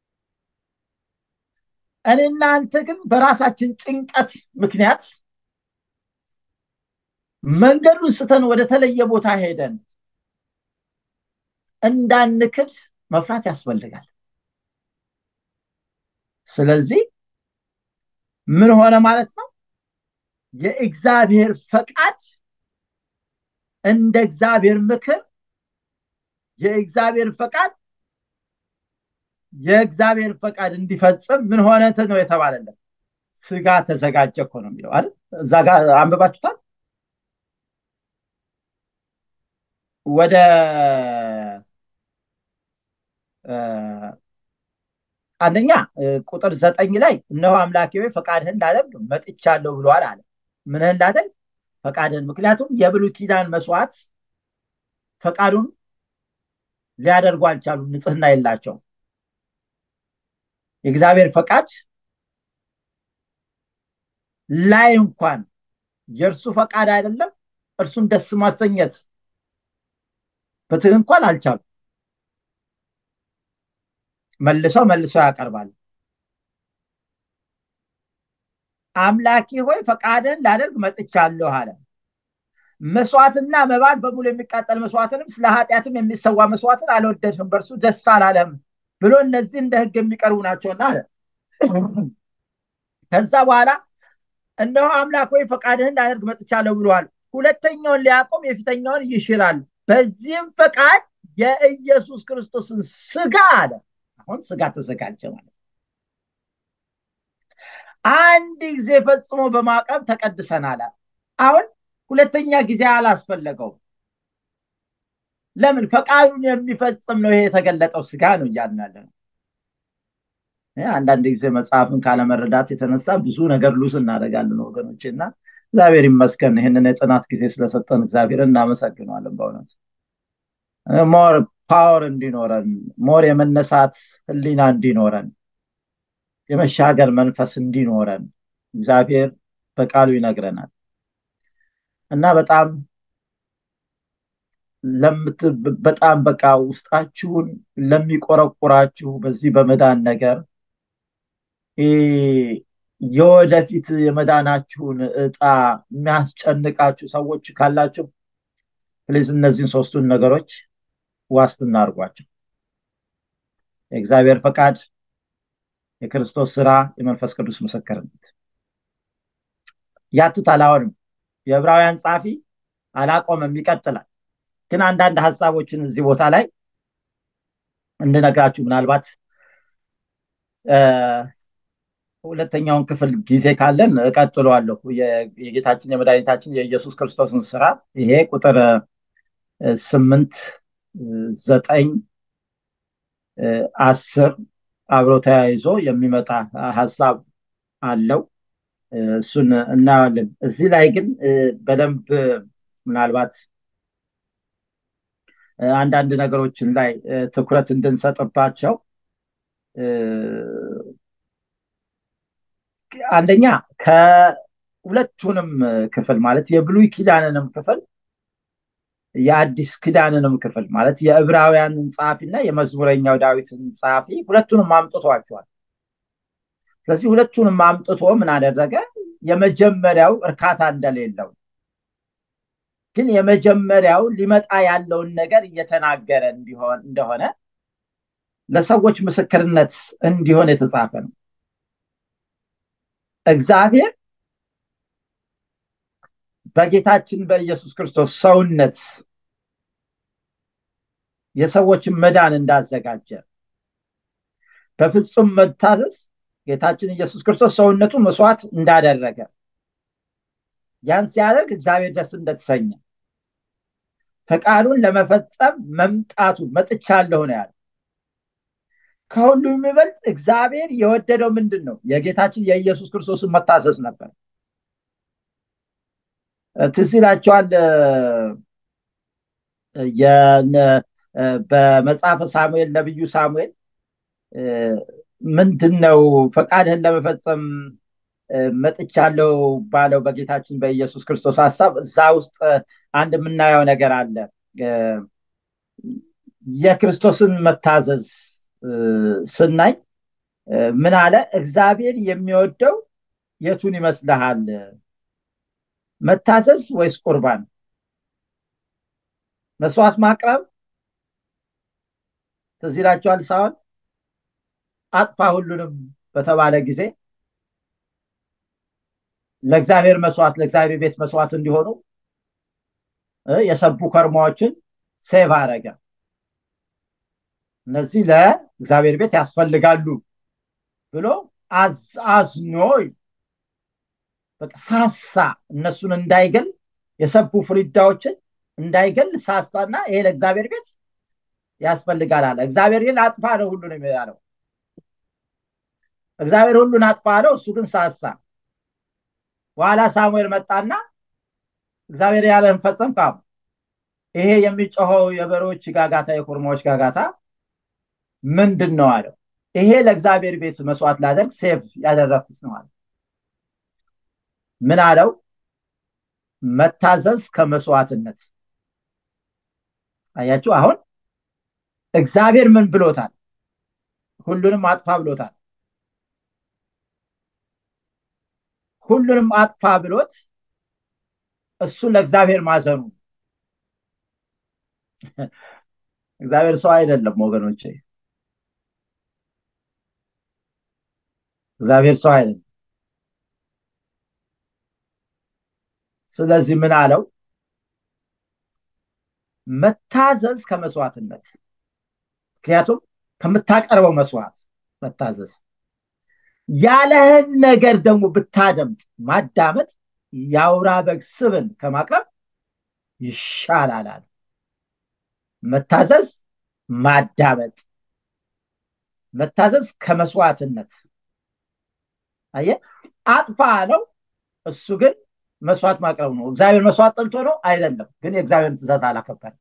እኔ እናንተ ግን በራሳችን ጭንቀት ምክንያት መንገዱን ስተን ወደ ተለየ ቦታ ሄደን እንዳንክድ መፍራት ያስፈልጋል ስለዚህ ምን ሆነ ማለት ነው? የእግዚአብሔር ፈቃድ እንደ እግዚአብሔር ምክር የእግዚአብሔር ፈቃድ የእግዚአብሔር ፈቃድ እንዲፈጽም ምን ሆነ ነው የተባለለት? ስጋ ተዘጋጀ እኮ ነው የሚለው አይደል? እዛ ጋር አንብባችሁታል። ወደ አንደኛ ቁጥር ዘጠኝ ላይ እነሆ አምላኬ ሆይ ፈቃድህን ላደርግ መጥቻለሁ ብሏል አለ። ምንህን ላደርግ? ፈቃድህን። ምክንያቱም የብሉይ ኪዳን መስዋዕት ፈቃዱን ሊያደርጉ አልቻሉም፣ ንጽህና የላቸውም። የእግዚአብሔር ፈቃድ ላይ እንኳን የእርሱ ፈቃድ አይደለም እርሱን ደስ ማሰኘት በትህ እንኳን አልቻሉም። መልሰው መልሰው ያቀርባል። አምላኬ ሆይ ፈቃድህን ላደርግ መጥቻለሁ አለ። መስዋዕትና መባን በሙሉ የሚቃጠል መስዋዕትንም ስለ ኃጢአትም የሚሰዋ መስዋዕትን አልወደድህም፣ በእርሱ ደስ አላለህም ብሎ እነዚህ እንደ ሕግ የሚቀርቡ ናቸውና አለ። ከዛ በኋላ እነሆ አምላክ ሆይ ፈቃድህን ላደርግ መጥቻለሁ ብለዋል። ሁለተኛውን ሊያቆም የፊተኛውን ይሽራል። በዚህም ፈቃድ የኢየሱስ ክርስቶስን ስጋ አለ። አሁን ስጋ ተዘጋጀ ማለት አንድ ጊዜ ፈጽሞ በማቅረብ ተቀድሰናል። አሁን ሁለተኛ ጊዜ አላስፈለገውም። ለምን? ፈቃዱን የሚፈጽም ነው። ይሄ የተገለጠው ስጋ ነው እያልን ያለ ነው። አንዳንድ ጊዜ መጽሐፍን ካለመረዳት የተነሳ ብዙ ነገር ሉስ እናደርጋለን ወገኖች እና እግዚአብሔር ይመስገን ይህንን የጥናት ጊዜ ስለሰጠን እግዚአብሔር እናመሰግነዋለን። በእውነት ሞር ፓወር እንዲኖረን ሞር የመነሳት ህሊና እንዲኖረን የመሻገር መንፈስ እንዲኖረን እግዚአብሔር በቃሉ ይነግረናል እና በጣም በጣም በቃ ውስጣችሁን ለሚቆረቁራችሁ በዚህ በመዳን ነገር የወደፊት የመዳናችሁን እጣ የሚያስጨንቃችሁ ሰዎች ካላችሁ ፕሊዝ እነዚህን ሶስቱን ነገሮች ዋስትና አድርጓቸው። የእግዚአብሔር ፈቃድ፣ የክርስቶስ ስራ፣ የመንፈስ ቅዱስ ምስክርነት ያትታል። አሁንም የዕብራውያን ጸሐፊ አላቆመም፣ ይቀጥላል። ግን አንዳንድ ሀሳቦችን እዚህ ቦታ ላይ እንድነግራችሁ ምናልባት ሁለተኛውን ክፍል ጊዜ ካለን እቀጥለዋለሁ። የጌታችን የመድኃኒታችን የኢየሱስ ክርስቶስን ስራ ይሄ ቁጥር ስምንት ዘጠኝ አስር አብሮ ተያይዞ የሚመጣ ሀሳብ አለው። እሱን እናያለን። እዚህ ላይ ግን በደንብ ምናልባት አንዳንድ ነገሮችን ላይ ትኩረት እንድንሰጥባቸው አንደኛ ከሁለቱንም ክፍል ማለት የብሉይ ኪዳንንም ክፍል የአዲስ ኪዳንንም ክፍል ማለት የዕብራውያንን ጸሐፊ እና የመዝሙረኛው ዳዊትን ጸሐፊ ሁለቱንም አምጥቷቸዋል። ስለዚህ ሁለቱንም አምጥቶ ምን አደረገ? የመጀመሪያው እርካታ እንደሌለው ግን የመጀመሪያው ሊመጣ ያለውን ነገር እየተናገረ እንዲሆን እንደሆነ ለሰዎች ምስክርነት እንዲሆን የተጻፈ ነው። እግዚአብሔር በጌታችን በኢየሱስ ክርስቶስ ሰውነት የሰዎችን መዳን እንዳዘጋጀ በፍጹም መታዘዝ ጌታችን ኢየሱስ ክርስቶስ ሰውነቱን መስዋዕት እንዳደረገ ያን ሲያደርግ እግዚአብሔር ደስ እንደተሰኘ ፈቃዱን ለመፈጸም መምጣቱ መጥቻለሁ ነው ያለ። ከሁሉ የሚበልጥ እግዚአብሔር የወደደው ምንድን ነው? የጌታችን የኢየሱስ ክርስቶስን መታዘዝ ነበር። ትዝ ይላቸዋል በመጽሐፈ ሳሙኤል ነቢዩ ሳሙኤል ምንድን ነው ፈቃድህን ለመፈጸም መጥቻለሁ ባለው በጌታችን በኢየሱስ ክርስቶስ ሀሳብ እዛ ውስጥ አንድ የምናየው ነገር አለ። የክርስቶስን መታዘዝ ስናይ ምን አለ? እግዚአብሔር የሚወደው የቱን ይመስልሃል? መታዘዝ ወይስ ቁርባን? መስዋዕት ማቅረብ ትዝ ይላችኋል። ሳውል አጥፋ ሁሉንም በተባለ ጊዜ ለእግዚአብሔር መስዋዕት ለእግዚአብሔር ቤት መስዋዕት እንዲሆኑ የሰቡ ከርማዎችን ሴቭ አረገ። እነዚህ ለእግዚአብሔር ቤት ያስፈልጋሉ ብሎ አዝኖ ሳሳ እነሱን እንዳይገል የሰቡ ፍሪዳዎችን እንዳይገል ሳሳና ይሄ ለእግዚአብሔር ቤት ያስፈልጋል አለ። እግዚአብሔር ግን አጥፋ ነው ሁሉን ያለው። እግዚአብሔር ሁሉን አጥፋ አለው፣ እሱ ግን ሳሳ። በኋላ ሳሙኤል መጣና እግዚአብሔር ያለን ፈጸም ካሙ ይሄ የሚጮኸው የበሬዎች ጋጋታ የኮርማዎች ጋጋታ ምንድን ነው አለው። ይሄ ለእግዚአብሔር ቤት መስዋዕት ላደርግ ሴቭ ያደረግኩት ነው አለ። ምን አለው? መታዘዝ ከመስዋዕትነት። አያችሁ፣ አሁን እግዚአብሔር ምን ብሎታል? ሁሉንም አጥፋ ብሎታል። ሁሉንም አጥፋ ብሎት እሱ ለእግዚአብሔር ማዘኑ እግዚአብሔር ሰው አይደለም ወገኖቼ። እግዚአብሔር ሰው አይደለም። ስለዚህ ምን አለው? መታዘዝ ከመስዋዕትነት። ምክንያቱም ከምታቀርበው መስዋዕት መታዘዝ ያለህን ነገር ደግሞ ብታደምጥ ማዳመጥ የአውራ በግ ስብን ከማቅረብ ይሻላል አለ። መታዘዝ ማዳመጥ፣ መታዘዝ ከመስዋዕትነት። አየ አጥፋ አለው። እሱ ግን መስዋዕት ማቅረብ ነው። እግዚአብሔር መስዋዕት ጠልቶ ነው አይደለም፣ ግን የእግዚአብሔርን ትእዛዝ አላከበረም።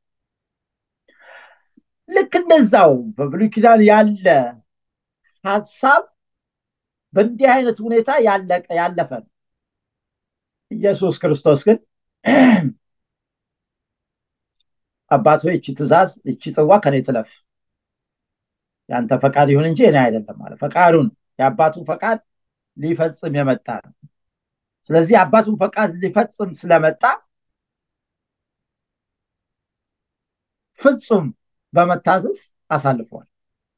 ልክ እንደዛው በብሉይ ኪዳን ያለ ሀሳብ በእንዲህ አይነት ሁኔታ ያለቀ ያለፈ ነው። ኢየሱስ ክርስቶስ ግን አባት ሆይ እቺ ትእዛዝ እቺ ጽዋ ከኔ ትለፍ፣ ያንተ ፈቃድ ይሁን እንጂ እኔ አይደለም አለ። ፈቃዱን የአባቱን ፈቃድ ሊፈጽም የመጣ ነው። ስለዚህ የአባቱን ፈቃድ ሊፈጽም ስለመጣ ፍጹም በመታዘዝ አሳልፏል።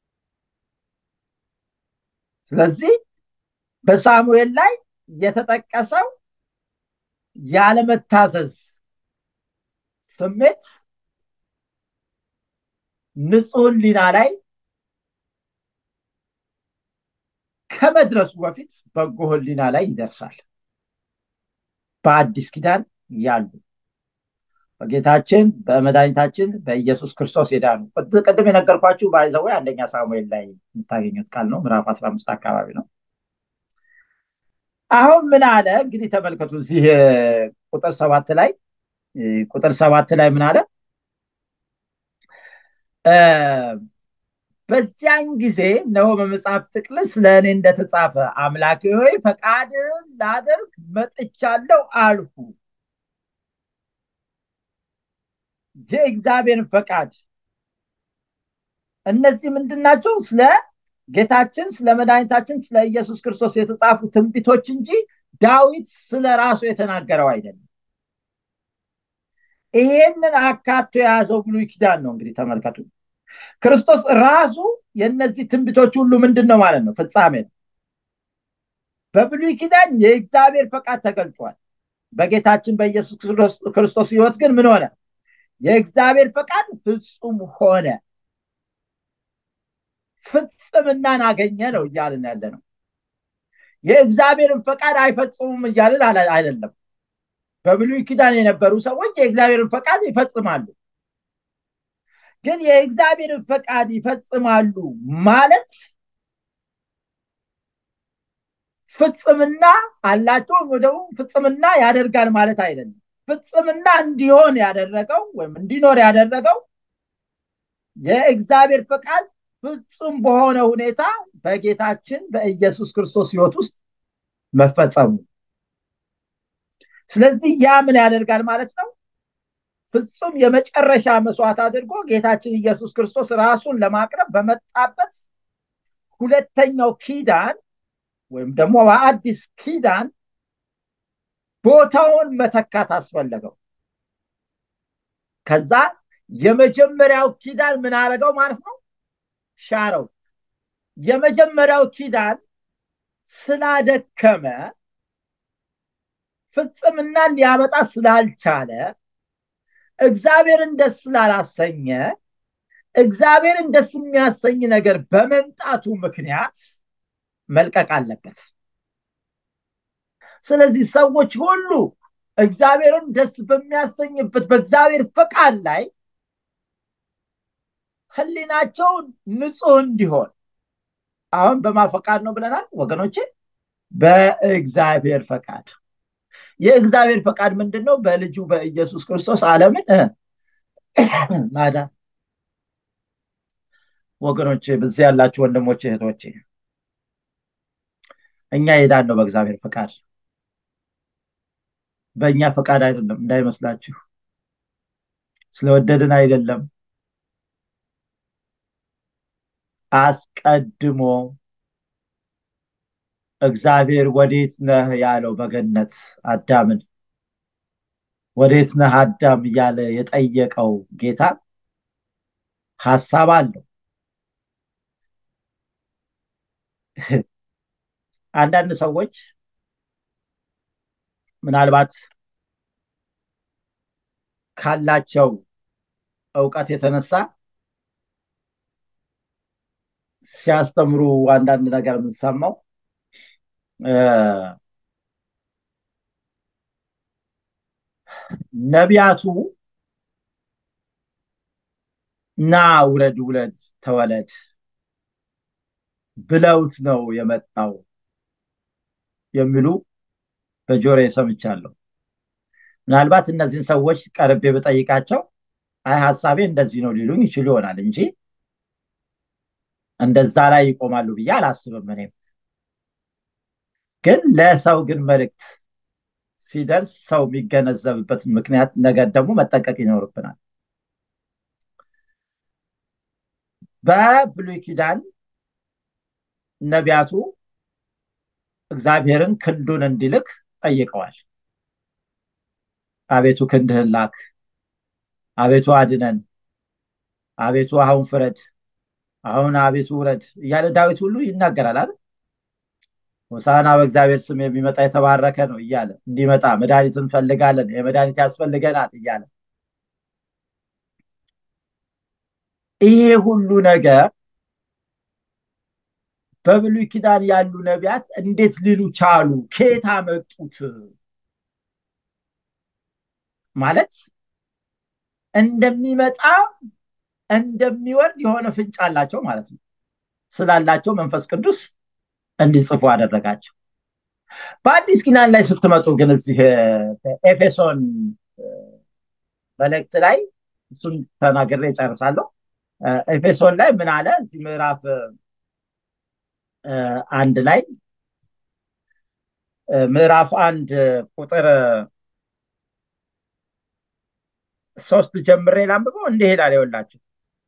ስለዚህ በሳሙኤል ላይ የተጠቀሰው ያለመታዘዝ ስሜት ንጹህ ሕሊና ላይ ከመድረሱ በፊት በጎ ሕሊና ላይ ይደርሳል። በአዲስ ኪዳን ያሉ በጌታችን በመድኃኒታችን በኢየሱስ ክርስቶስ የዳኑ ቅድም የነገርኳችሁ ባይዘዌ አንደኛ ሳሙኤል ላይ የምታገኙት ቃል ነው። ምዕራፍ አስራ አምስት አካባቢ ነው። አሁን ምን አለ እንግዲህ ተመልከቱ። እዚህ ቁጥር ሰባት ላይ ቁጥር ሰባት ላይ ምን አለ? በዚያን ጊዜ ነው በመጽሐፍ ጥቅልስ ለእኔ እንደተጻፈ አምላኬ ሆይ ፈቃድን ላደርግ መጥቻለሁ አልሁ። የእግዚአብሔርን ፈቃድ እነዚህ ምንድን ናቸው? ስለ ጌታችን ስለ መድኃኒታችን ስለ ኢየሱስ ክርስቶስ የተጻፉ ትንቢቶች እንጂ ዳዊት ስለ ራሱ የተናገረው አይደለም። ይሄንን አካቶ የያዘው ብሉይ ኪዳን ነው። እንግዲህ ተመልከቱ፣ ክርስቶስ ራሱ የእነዚህ ትንቢቶች ሁሉ ምንድን ነው ማለት ነው? ፍጻሜ ነው። በብሉይ ኪዳን የእግዚአብሔር ፈቃድ ተገልጿል። በጌታችን በኢየሱስ ክርስቶስ ሕይወት ግን ምን ሆነ? የእግዚአብሔር ፈቃድ ፍጹም ሆነ። ፍጽምናን አገኘ ነው እያልን ያለ ነው። የእግዚአብሔርን ፈቃድ አይፈጽሙም እያልን አይደለም። በብሉይ ኪዳን የነበሩ ሰዎች የእግዚአብሔርን ፈቃድ ይፈጽማሉ። ግን የእግዚአብሔርን ፈቃድ ይፈጽማሉ ማለት ፍጽምና አላቸው ደግሞ ፍጽምና ያደርጋል ማለት አይደለም። ፍጽምና እንዲሆን ያደረገው ወይም እንዲኖር ያደረገው የእግዚአብሔር ፈቃድ ፍጹም በሆነ ሁኔታ በጌታችን በኢየሱስ ክርስቶስ ሕይወት ውስጥ መፈጸሙ። ስለዚህ ያ ምን ያደርጋል ማለት ነው? ፍጹም የመጨረሻ መስዋዕት አድርጎ ጌታችን ኢየሱስ ክርስቶስ ራሱን ለማቅረብ በመጣበት ሁለተኛው ኪዳን ወይም ደግሞ በአዲስ ኪዳን ቦታውን መተካት አስፈለገው። ከዛ የመጀመሪያው ኪዳን ምን አደረገው ማለት ነው? ሻረው። የመጀመሪያው ኪዳን ስላደከመ ፍጽምናን ሊያመጣ ስላልቻለ እግዚአብሔርን ደስ ስላላሰኘ እግዚአብሔርን ደስ የሚያሰኝ ነገር በመምጣቱ ምክንያት መልቀቅ አለበት ስለዚህ ሰዎች ሁሉ እግዚአብሔርን ደስ በሚያሰኝበት በእግዚአብሔር ፈቃድ ላይ ህሊናቸው ንጹህ እንዲሆን አሁን በማፈቃድ ነው ብለናል ወገኖቼ በእግዚአብሔር ፈቃድ የእግዚአብሔር ፈቃድ ምንድን ነው በልጁ በኢየሱስ ክርስቶስ አለምን ማዳን ወገኖቼ በዚህ ያላችሁ ወንድሞቼ እህቶቼ እኛ የዳን ነው በእግዚአብሔር ፈቃድ በእኛ ፈቃድ አይደለም እንዳይመስላችሁ ስለወደድን አይደለም አስቀድሞ እግዚአብሔር ወዴት ነህ ያለው በገነት አዳምን ወዴት ነህ አዳም እያለ የጠየቀው ጌታ ሀሳብ አለው አንዳንድ ሰዎች ምናልባት ካላቸው እውቀት የተነሳ ሲያስተምሩ አንዳንድ ነገር የምንሰማው ነቢያቱ ና ውለድ ውለድ ተወለድ ብለውት ነው የመጣው የሚሉ በጆሮ ሰምቻለሁ ምናልባት እነዚህን ሰዎች ቀርቤ ብጠይቃቸው አይ ሀሳቤ እንደዚህ ነው ሊሉኝ ይችሉ ይሆናል እንጂ እንደዛ ላይ ይቆማሉ ብዬ አላስብም እኔም ግን ለሰው ግን መልእክት ሲደርስ ሰው የሚገነዘብበትን ምክንያት ነገር ደግሞ መጠንቀቅ ይኖርብናል በብሉይ ኪዳን ነቢያቱ እግዚአብሔርን ክንዱን እንዲልክ ጠይቀዋል አቤቱ ክንድህን ላክ አቤቱ አድነን አቤቱ አሁን ፍረድ አሁን አቤቱ ውረድ እያለ ዳዊት ሁሉ ይናገራል አይደል ሆሳና በእግዚአብሔር ስም የሚመጣ የተባረከ ነው እያለ እንዲመጣ መድኃኒት እንፈልጋለን የመድኃኒት ያስፈልገናል እያለ ይሄ ሁሉ ነገር በብሉይ ኪዳን ያሉ ነቢያት እንዴት ሊሉ ቻሉ ከየት አመጡት ማለት እንደሚመጣ እንደሚወርድ የሆነ ፍንጭ አላቸው ማለት ነው ስላላቸው መንፈስ ቅዱስ እንዲጽፉ አደረጋቸው በአዲስ ኪዳን ላይ ስትመጡ ግን እዚህ ኤፌሶን መልእክት ላይ እሱን ተናግሬ ጨርሳለሁ ኤፌሶን ላይ ምን አለ እዚህ ምዕራፍ አንድ ላይ ምዕራፍ አንድ ቁጥር ሶስት ጀምሬ ላንብበው እንዲህ ይላል ይወላችሁ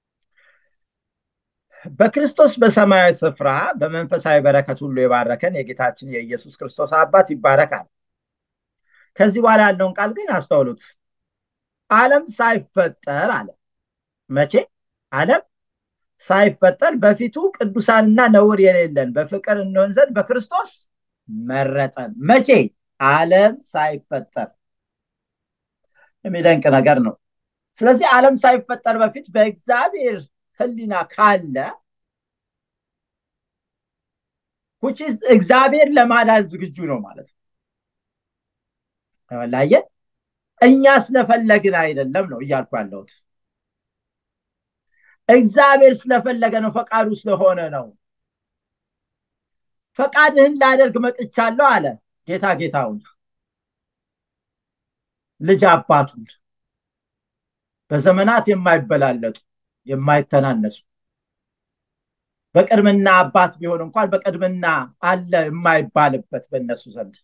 በክርስቶስ በሰማያዊ ስፍራ በመንፈሳዊ በረከት ሁሉ የባረከን የጌታችን የኢየሱስ ክርስቶስ አባት ይባረካል ከዚህ በኋላ ያለውን ቃል ግን አስተውሉት አለም ሳይፈጠር አለ መቼ አለም ሳይፈጠር በፊቱ ቅዱሳንና ነውር የሌለን በፍቅር እንሆን ዘንድ በክርስቶስ መረጠን መቼ አለም ሳይፈጠር የሚደንቅ ነገር ነው ስለዚህ አለም ሳይፈጠር በፊት በእግዚአብሔር ህሊና ካለ ውጭስ እግዚአብሔር ለማዳን ዝግጁ ነው ማለት ነው ላየ እኛ ስለፈለግን አይደለም ነው እያልኩ ያለሁት እግዚአብሔር ስለፈለገ ነው ፈቃዱ ስለሆነ ነው ፈቃድህን ላደርግ መጥቻለሁ አለ ጌታ ጌታውን ልጅ አባቱን በዘመናት የማይበላለጡ የማይተናነሱ በቅድምና አባት ቢሆን እንኳን በቅድምና አለ የማይባልበት በእነሱ ዘንድ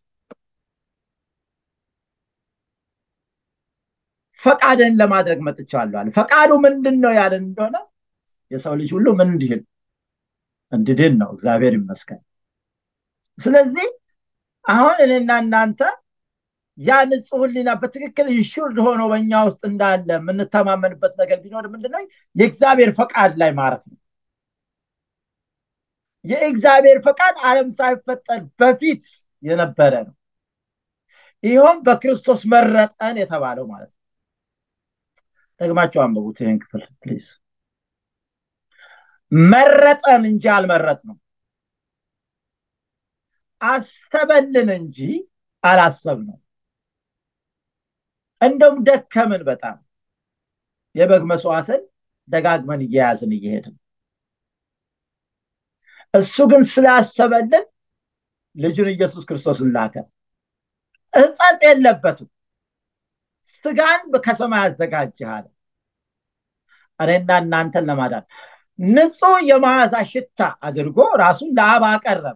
ፈቃድን ለማድረግ መጥቻለሁ አለ ፈቃዱ ምንድን ነው ያለን እንደሆነ የሰው ልጅ ሁሉ ምን እንዲህል እንድድን ነው እግዚአብሔር ይመስገን ስለዚህ አሁን እኔና እናንተ ያ ንጹህ ህሊና በትክክል ይሹርድ ሆኖ በእኛ ውስጥ እንዳለ የምንተማመንበት ነገር ቢኖር ምንድነው የእግዚአብሔር ፈቃድ ላይ ማረፍ ነው የእግዚአብሔር ፈቃድ ዓለም ሳይፈጠር በፊት የነበረ ነው። ይኸውም በክርስቶስ መረጠን የተባለው ማለት ነው። ደግማቸው አንብቡት ይህን ክፍል ፕሊዝ። መረጠን እንጂ አልመረጥ ነው። አሰበልን እንጂ አላሰብ ነው። እንደውም ደከምን በጣም የበግ መስዋዕትን ደጋግመን እየያዝን እየሄድን እሱ ግን ስላሰበልን ልጁን ኢየሱስ ክርስቶስን ላከ። እጸጥ የለበትም። ስጋን ከሰማይ አዘጋጅሃል እኔና እናንተን ለማዳን ንጹህ የመዓዛ ሽታ አድርጎ ራሱን ለአብ አቀረበ።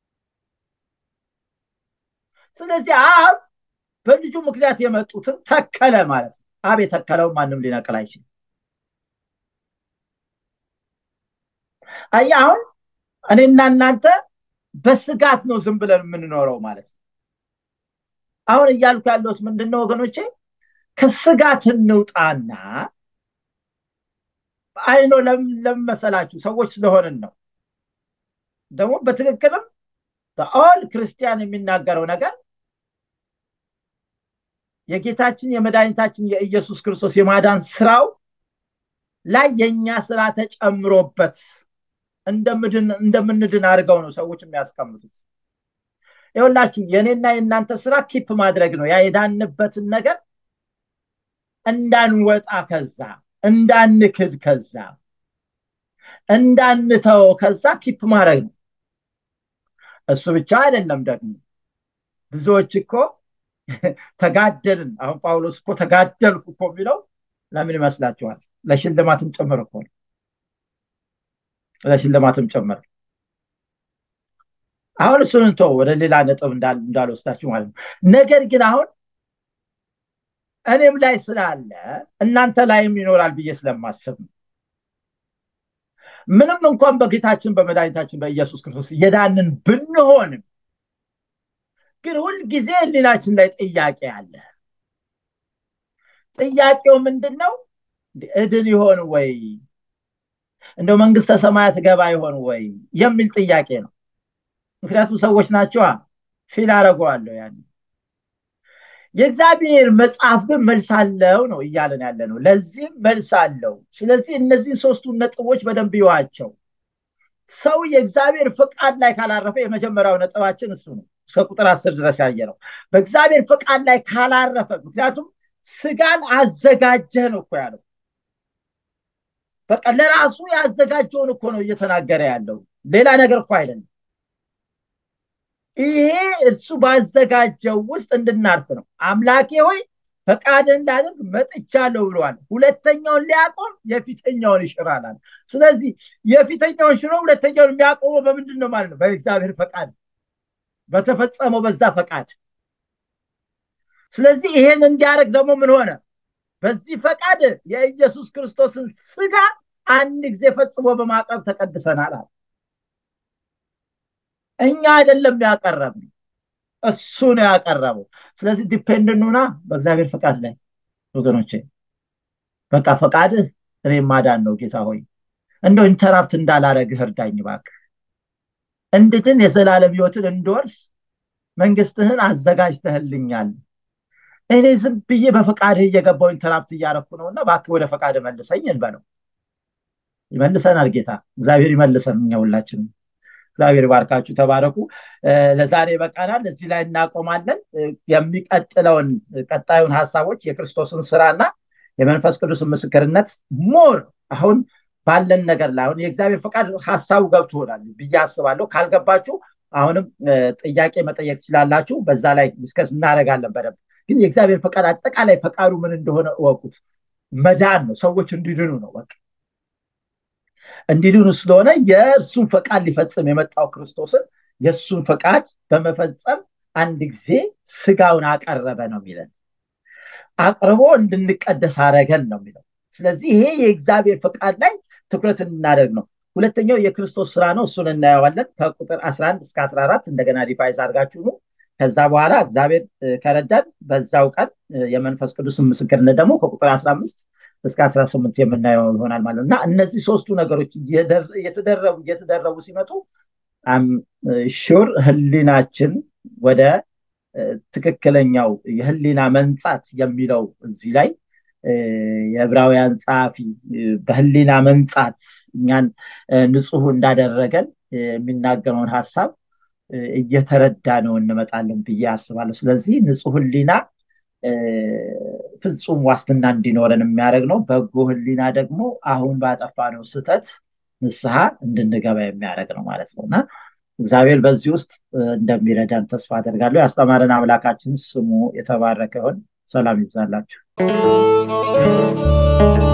ስለዚህ አብ በልጁ ምክንያት የመጡትን ተከለ ማለት ነው። አብ የተከለውን ማንም ሊነቅል አይችልም። አየህ አሁን እኔና እናንተ በስጋት ነው ዝም ብለን የምንኖረው ማለት ነው። አሁን እያልኩ ያለሁት ምንድን ነው ወገኖቼ? ከስጋት እንውጣና አይኖ ለምን መሰላችሁ? ሰዎች ስለሆንን ነው። ደግሞ በትክክልም ኦል ክርስቲያን የሚናገረው ነገር የጌታችን የመድኃኒታችን የኢየሱስ ክርስቶስ የማዳን ስራው ላይ የእኛ ስራ ተጨምሮበት እንደምንድን አድርገው ነው ሰዎች የሚያስቀምጡት። ይኸውላችሁ የእኔና የእናንተ ስራ ኪፕ ማድረግ ነው። ያ የዳንበትን ነገር እንዳንወጣ ከዛ እንዳንክድ ከዛ እንዳንተው ከዛ ኪፕ ማድረግ ነው። እሱ ብቻ አይደለም ደግሞ ብዙዎች እኮ ተጋደልን። አሁን ጳውሎስ እኮ ተጋደልኩ እኮ የሚለው ለምን ይመስላችኋል? ለሽልማትም ጭምር እኮ ነው። ለሽልማትም ጭምር አሁን እሱን እንቶ ወደ ሌላ ነጥብ እንዳልወስዳችሁ ማለት ነው። ነገር ግን አሁን እኔም ላይ ስላለ እናንተ ላይም ይኖራል ብዬ ስለማስብ ነው። ምንም እንኳን በጌታችን በመድኃኒታችን በኢየሱስ ክርስቶስ የዳንን ብንሆንም ግን ሁልጊዜ ህሊናችን ላይ ጥያቄ አለ። ጥያቄው ምንድን ነው? እድን ይሆን ወይ እንደው መንግስተ ሰማያት ገባ ይሆን ወይ የሚል ጥያቄ ነው። ምክንያቱም ሰዎች ናቸዋ። ፊል አደርገዋለሁ ያን የእግዚአብሔር መጽሐፍ ግን መልስ አለው ነው እያለን ያለ ነው። ለዚህም መልስ አለው። ስለዚህ እነዚህን ሶስቱን ነጥቦች በደንብ ይዋቸው። ሰው የእግዚአብሔር ፈቃድ ላይ ካላረፈ የመጀመሪያው ነጥባችን እሱ ነው። እስከ ቁጥር አስር ድረስ ያየ ነው። በእግዚአብሔር ፈቃድ ላይ ካላረፈ፣ ምክንያቱም ስጋን አዘጋጀህ ነው እኮ ያለው። በቃ ለራሱ ያዘጋጀውን እኮ ነው እየተናገረ ያለው። ሌላ ነገር እኮ አይደለም። ይሄ እርሱ ባዘጋጀው ውስጥ እንድናርፍ ነው። አምላኬ ሆይ ፈቃድን እንዳደርግ መጥቻለሁ ብለዋል። ሁለተኛውን ሊያቆም የፊተኛውን ይሽራል አለ። ስለዚህ የፊተኛውን ሽሮ ሁለተኛውን የሚያቆመው በምንድን ነው ማለት ነው? በእግዚአብሔር ፈቃድ፣ በተፈጸመው በዛ ፈቃድ። ስለዚህ ይሄን እንዲያደርግ ደግሞ ምን ሆነ? በዚህ ፈቃድ የኢየሱስ ክርስቶስን ስጋ አንድ ጊዜ ፈጽሞ በማቅረብ ተቀድሰናል አለ። እኛ አይደለም ያቀረብ እሱ ነው ያቀረበው። ስለዚህ ዲፔንድ ኑና በእግዚአብሔር ፈቃድ ላይ ወገኖቼ። በቃ ፈቃድህ እኔ ማዳን ነው ጌታ ሆይ እንደው ኢንተራፕት እንዳላረግህ እርዳኝ እባክህ። እንድድን የዘላለም ህይወትን እንድወርስ መንግስትህን አዘጋጅተህልኛል። እኔ ዝም ብዬ በፈቃድህ እየገባው ኢንተራፕት እያረኩ ነው እና እባክህ ወደ ፈቃድ መልሰኝ እንበለው። ይመልሰናል ጌታ እግዚአብሔር ይመልሰን እኛ ሁላችንም። እግዚአብሔር ባርካችሁ፣ ተባረኩ። ለዛሬ በቃናል። እዚህ ላይ እናቆማለን። የሚቀጥለውን ቀጣዩን ሀሳቦች የክርስቶስን ስራና የመንፈስ ቅዱስን ምስክርነት ሞር አሁን ባለን ነገር ላይ አሁን የእግዚአብሔር ፈቃድ ሀሳቡ ገብቶናል ብዬ አስባለሁ። ካልገባችሁ አሁንም ጥያቄ መጠየቅ ትችላላችሁ። በዛ ላይ ዲስከስ እናደርጋለን በደንብ። ግን የእግዚአብሔር ፈቃድ አጠቃላይ ፈቃዱ ምን እንደሆነ እወቁት። መዳን ነው፣ ሰዎች እንዲድኑ ነው በቃ እንዲድኑ ስለሆነ የእርሱን ፈቃድ ሊፈጽም የመጣው ክርስቶስን የእሱን ፈቃድ በመፈጸም አንድ ጊዜ ስጋውን አቀረበ ነው የሚለን። አቅርቦ እንድንቀደስ አረገን ነው የሚለው። ስለዚህ ይሄ የእግዚአብሔር ፈቃድ ላይ ትኩረት እንድናደርግ ነው። ሁለተኛው የክርስቶስ ስራ ነው። እሱን እናየዋለን ከቁጥር 11 እስከ 14 እንደገና ሪቫይዝ አድርጋችሁ ነው። ከዛ በኋላ እግዚአብሔር ከረዳን በዛው ቀን የመንፈስ ቅዱስን ምስክርነት ደግሞ ከቁጥር 15 እስከ 18 የምናየው ይሆናል ማለት ነው እና እነዚህ ሶስቱ ነገሮች እየተደረቡ እየተደረቡ ሲመጡ ሹር ህሊናችን ወደ ትክክለኛው የህሊና መንጻት የሚለው እዚህ ላይ የዕብራውያን ጸሐፊ በህሊና መንጻት እኛን ንጹህ እንዳደረገን የሚናገረውን ሀሳብ እየተረዳ ነው እንመጣለን ብዬ አስባለሁ ስለዚህ ንጹህ ህሊና ፍጹም ዋስትና እንዲኖረን የሚያደርግ ነው በጎ ህሊና ደግሞ አሁን ባጠፋነው ስህተት ንስሐ እንድንገባ የሚያደርግ ነው ማለት ነው እና እግዚአብሔር በዚህ ውስጥ እንደሚረዳን ተስፋ አደርጋለሁ ያስተማረን አምላካችን ስሙ የተባረከ ይሆን ሰላም ይብዛላችሁ